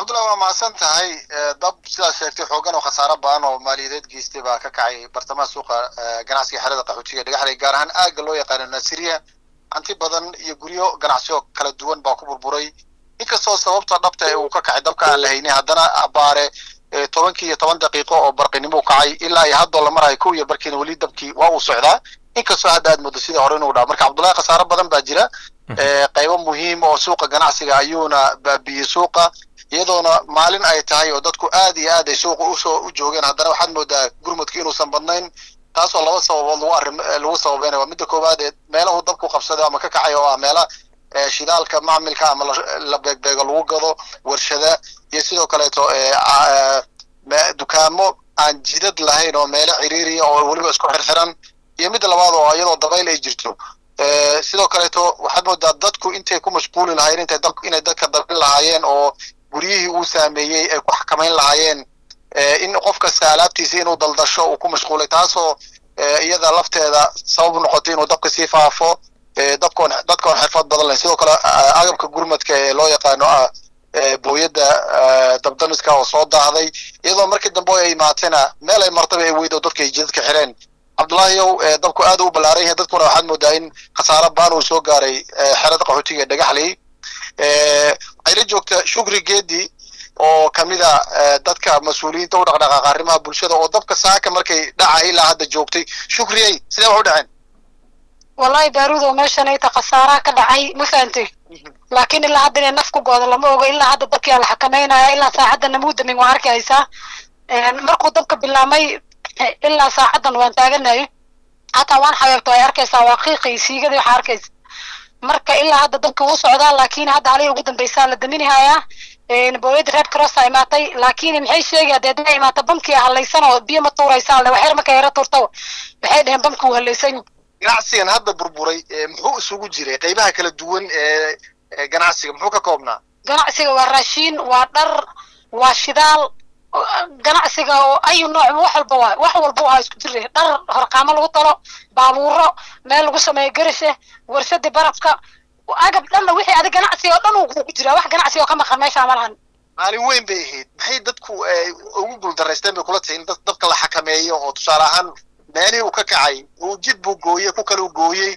cabdullahi waa mahadsan tahay dab sidaad sheegtay xoogan oo khasaaro badan oo maaliyadeed geystay baa ka kacay bartamaha suuqa ganacsiga xerada qaxootiga dhagaxley gaar ahaan aagga loo yaqaano nasiriya hanti badan iyo guryo ganacsiyo kala duwan baa ku burburay inkastoo sababta dhabta ee uu ka kacay dabka aan la haynin haddana abaare tobankii iyo toban daqiiqo oo barqinimo kacay ilaa iyo haddoo la marayo kow iyo barkiina weli dabkii waa uu socdaa inkastoo hadda aad muddo sidii hore inuu dhaco marka cabdullahi khasaaro badan baa jira qaybo muhiim oo suuqa ganacsiga ayuuna baabiyey suuqa iyadoona maalin ay tahay oo dadku aad iyo aad ay suuqa usoo u joogeen haddana waxaad moodaa gurmudka inuusan badnayn taasoo laba sababood lagu arrim lagu sababeynaya waa midda koowaad ee meelahu dabku qabsaday ama ka kacay oo ah meela shidaalka macmilka ama la beegbeego lagu gado warshada iyo sidoo kaleeto dukaamo aan jidad lahayn oo meelo ciriiriya oo weliba isku xirxiran iyo midda labaad oo iyadoo dabayl ay jirto sidoo kaleeto waxaad moodaa dadku intay ku mashquuli lahaayeen intay dab inay dadka dabin lahaayeen oo guryihii uu saameeyey ay ku xakamayn lahaayeen in qof kasta alaabtiisa inuu daldasho uu ku mashquulay taasoo iyada lafteeda sabab noqotay inuu dabka sii faafo dabkoon dadkoon xirfad badan lahayn sidoo kale agabka gurmadka ee loo yaqaano ah booyadda dabdamiska oo soo daahday iyadoo markii dambe ay imaatena meel ay martaba ay weydo dadka ay jidadka xireen cabdullaahiyow dabku aad u ballaaran yahay dadkuna waxaad moodaa in khasaaro baan uu soo gaaray xerada qaxootiga ee dhagaxley ayla joogta shukri geedi oo kamida dadka mas-uuliyiinta u dhaqdhaqaaqa arrimaha bulshada oo dabka saaka markay dhaca ilaa hadda joogtay shukriyey sidee wax u dhaceen wallahi baarudo meeshan ayta khasaaraha ka dhacay ma fahantay laakiin ilaa hadda inay naf ku goodo lama ogo ilaa hadda dabkii la xakameynaya ilaa saacadda namuudamin waan arki haysaa markuu dabka bilaamay ilaa saacaddan waan taaganay hataa waan xabeebto ay arkaysaa waa qiiqi siigadii waxaa arkaysa marka ilaa hadda dabka wuu socdaa laakiin hadda halihii ugu dambeysaa la daminahayaa booyada red cross a imaatay laakiin maxay sheegaya dee dina imaata bamkii halaysan oo biyo ma tuuraysaa le waxyar markay yaro tuurta waxay dheheen bamki wuu halaysan ganacsigan hadda burburay muxuu isugu jiray qaybaha kala duwan ee ganacsiga muxuu ka koobnaa ganacsiga waa raashiin waa dhar waa shidaal ganacsiga oo ayu nooc wax walba waa wax walba waa isku jira dhar horqaamo lagu talo baabuuro meel lagu sameeyo garishe warshadii barafka agab dhanna wixii adig ganacsiga oo dhan uu ku jira wax ganacsiga oo ka maqan meesha ma lahan maalin weyn bay ahayd maxay dadku ugu guuldaraysteen bay kula tahay in dadka la xakameeyo oo tusaale ahaan meelihii uu ka kacay uu jid buu gooyey ku kale uu gooyey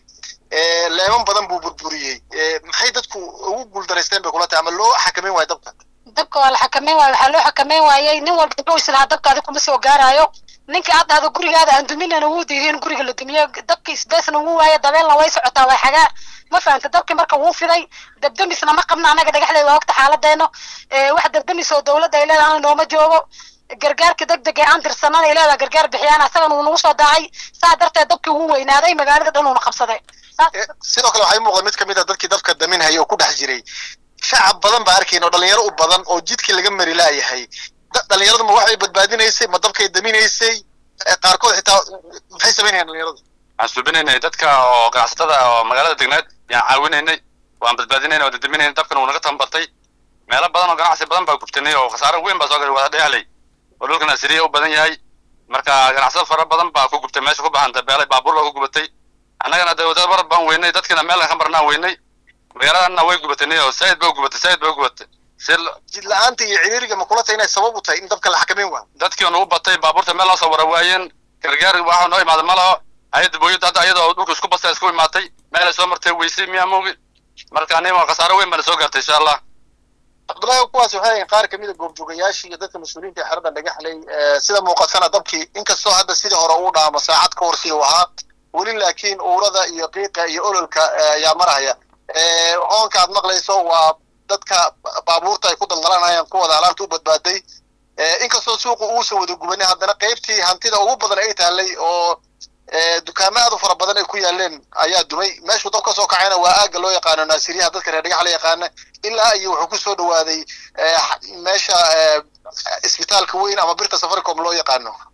leeman badan buu burburiyey maxay dadku ugu guuldaraysteen bay kula tahay ama loo xakameyn waayo dabka dabka waa la xakameyn waayo waxaa loo xakameyn waayey nin walba wuxuu islahaa dabka adi kuma soo gaaraayo ninka aad dhahdo gurigaada aan duminana wuu diiday in guriga la dumiyo dabki sbacena wuu waayo dabeelna way socotaa waa xagaa ma fahanta dabki marka wuu fiday dabdamisna ma qabna annaga dhagaxdeed waa ogta xaaladeeno wax dabdamis oo dowladda ay leedahay nooma joogo gargaarka degdeg ee aan tirsanana ay leedahay gargaar bixiyaan asagana uu nagu soo daacay saa darteed dabkii wuu weynaaday magaalada dhan uuna qabsaday sidoo kale waxay muuqda mid kamid a dadkii dabka daminhaya oo ku dhex jiray shacab badan baa arkayn oo dhalinyaro u badan oo jidkii laga mari laayahay dhalinyaradu ma waxbay badbaadinaysay ma dabkay daminaysay qaarkood xitaa maxay samaynayaan dhalinyaradu waxaan suubinaynay dadka oo ganacsatada oo magaalada degneed yaan caawinaynay waan badbaadinaynay oo dadaminaynay dabkan uu naga tambartay meelo badan oo ganacsi badan baa gubtanay oo khasaaro weyn baa soo galay wada dheexley oo dhulkan asiriya u badan yahay marka ganacsado fara badan baa ku gubtay meesha ku baxanta beelay baabuur baa ku gubatay annagana dee wadada bar baan weynay dadkina meel ka marnaan weynay magaaladana way gubatay oo said ba gubatay said ba gubatay jid la-aanta iyo ciriiriga ma kula tahay inay sabab u tahay in dabka la xakameyn waayo dadkii nagu batay baabuurta meel loo soo wara waayeen gargaar waxa noo imaada ma laho hay-adda booyadda hadda iyadoo dhulka isku basta isku imaatay meelay soo martay weysay miyaa moogi marka anima khasaaro weyn bana soo gaartay insha allah cabdullaahi kuwaas waxay ahayn qaar kamid a goobjoogayaashii iyo dadka mas-uuliyiinta ee xeradan dhagaxley sida muuqatana dabkii inkastoo hadda sidii hore uu dhaamo saacad ka hor si uu ahaa weli laakiin uurada iyo qiiqa iyo ololka ayaa marhaya hoonka aad maqlayso waa dadka baabuurta ay ku daldalanayaan kuwada alaabta u badbaaday inkastoo suuqa uusan wada gubanin haddana qaybtii hantida ugu badan ay taallay oo dukaamo aad u fara badan ay ku yaaleen ayaa dumay meeshuu dab ka soo kacayna waa aagga loo yaqaano naasiriyaha dadka reer dhagax la yaqaana ilaa iyo wuxuu ku soo dhawaaday meesha isbitaalka weyn ama birta safaricom loo yaqaano